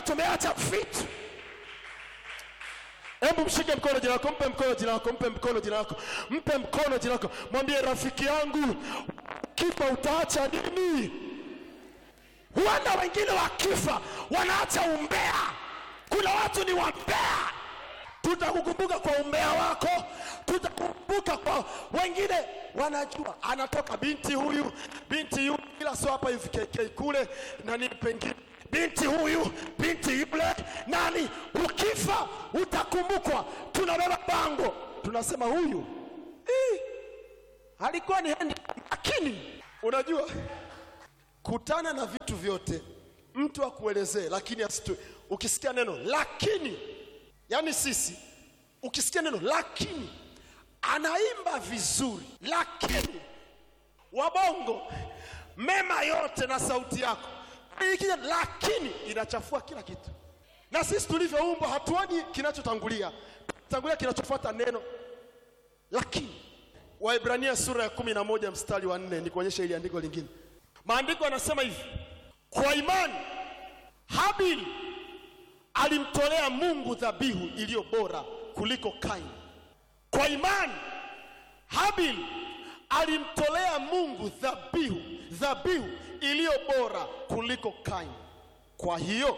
tumeacha vitu. Hebu mshike mkono jina lako, mpe mkono jina lako, mpe mkono jina lako, mpe mkono jina lako, mwambie rafiki yangu, kifa utaacha nini? Huenda wengine wakifa wanaacha umbea. Kuna watu ni wambea. Tutakukumbuka kwa umbea wako, tutakukumbuka kwa wengine. Wanajua anatoka binti huyu, binti yule, ila sio hapa hivi KK kule na nini pengine binti huyu, binti yule, nani. Ukifa utakumbukwa. Tunabeba bango, tunasema huyu "Ih, alikuwa ni hendi, lakini unajua kutana na vitu vyote, mtu akuelezee, lakini asitu. Ukisikia neno lakini, yani sisi, ukisikia neno lakini, anaimba vizuri, lakini wabongo mema yote na sauti yako ikija, lakini inachafua kila kitu. Na sisi tulivyoumbwa hatuoni kinachotangulia, tangulia kinachofuata neno lakini. Waibrania sura ya kumi na moja mstari wa nne nikuonyesha ili andiko lingine. Maandiko yanasema hivi, kwa imani Habili alimtolea Mungu dhabihu iliyo bora kuliko Kaini. Kwa imani Habili alimtolea Mungu dhabihu dhabihu iliyo bora kuliko Kaini. Kwa hiyo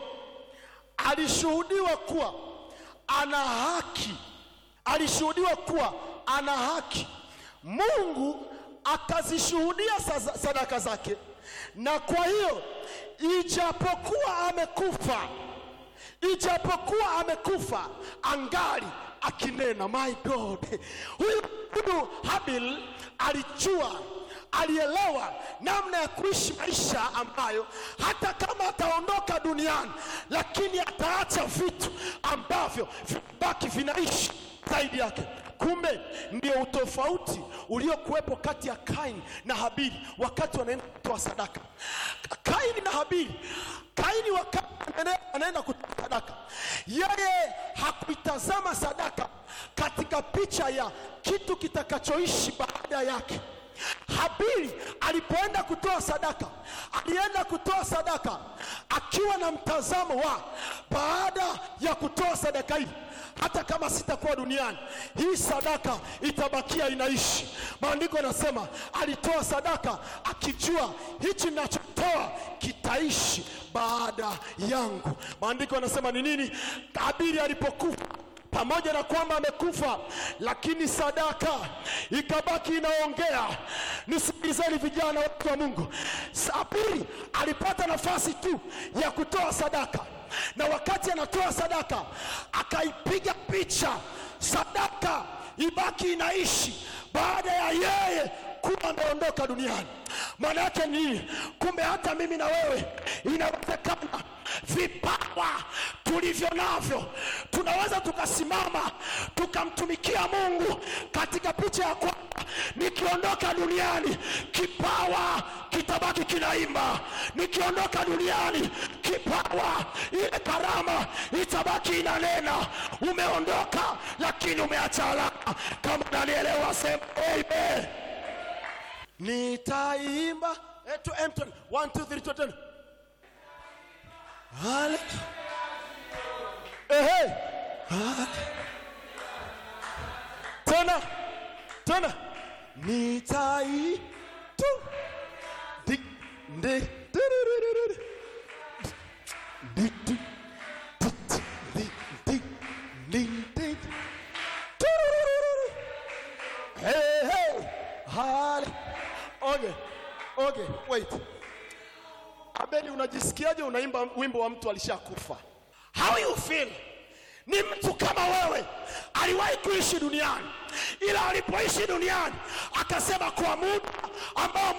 alishuhudiwa kuwa ana haki, alishuhudiwa kuwa ana haki. Mungu akazishuhudia sa- sadaka zake, na kwa hiyo ijapokuwa amekufa, ijapokuwa amekufa angali akinena. My God, huyu huyu Habil alijua alielewa namna ya kuishi maisha ambayo hata kama ataondoka duniani, lakini ataacha vitu ambavyo vibaki vinaishi zaidi yake. Kumbe ndio utofauti uliokuwepo kati ya Kaini na Habili wakati wanaenda kutoa sadaka. Kaini na Habili, Kaini wakati anaenda- anaenda kutoa sadaka, yeye hakuitazama sadaka katika picha ya kitu kitakachoishi baada yake. Habili alipoenda kutoa sadaka, alienda kutoa sadaka akiwa na mtazamo wa baada ya kutoa sadaka hii, hata kama sitakuwa duniani, hii sadaka itabakia inaishi. Maandiko yanasema alitoa sadaka akijua hichi ninachotoa kitaishi baada yangu. Maandiko yanasema ni nini? Habili alipokufa pamoja na kwamba amekufa, lakini sadaka ikabaki inaongea. Nisikilizeni vijana, watu wa Mungu, Habili alipata nafasi tu ya kutoa sadaka, na wakati anatoa sadaka akaipiga picha sadaka ibaki inaishi baada ya yeye kuwa ameondoka duniani. Maana yake ni nini? Kumbe hata mimi na wewe inawezekana vipawa tulivyo navyo tunaweza tukasimama tukamtumikia Mungu katika picha ya kwamba nikiondoka duniani kipawa kitabaki kinaimba, nikiondoka duniani kipawa, ile karama itabaki inanena. Umeondoka lakini umeacha alama. Kama nanielewa, sema amen. Nitaimba eh, tu- em, tu- one, two, three, two, ten. Hale- Ehe. Hale- Tena tena nitai tu di ndi diririririri. Di- di- di- di- di- di- di- Tururururu. Hey, hey. Hale- Okay, okay, wait. Abeli, unajisikiaje unaimba wimbo wa mtu alishakufa? How you feel? Ni mtu kama wewe, aliwahi kuishi duniani, ila alipoishi duniani akasema kwa muda ambao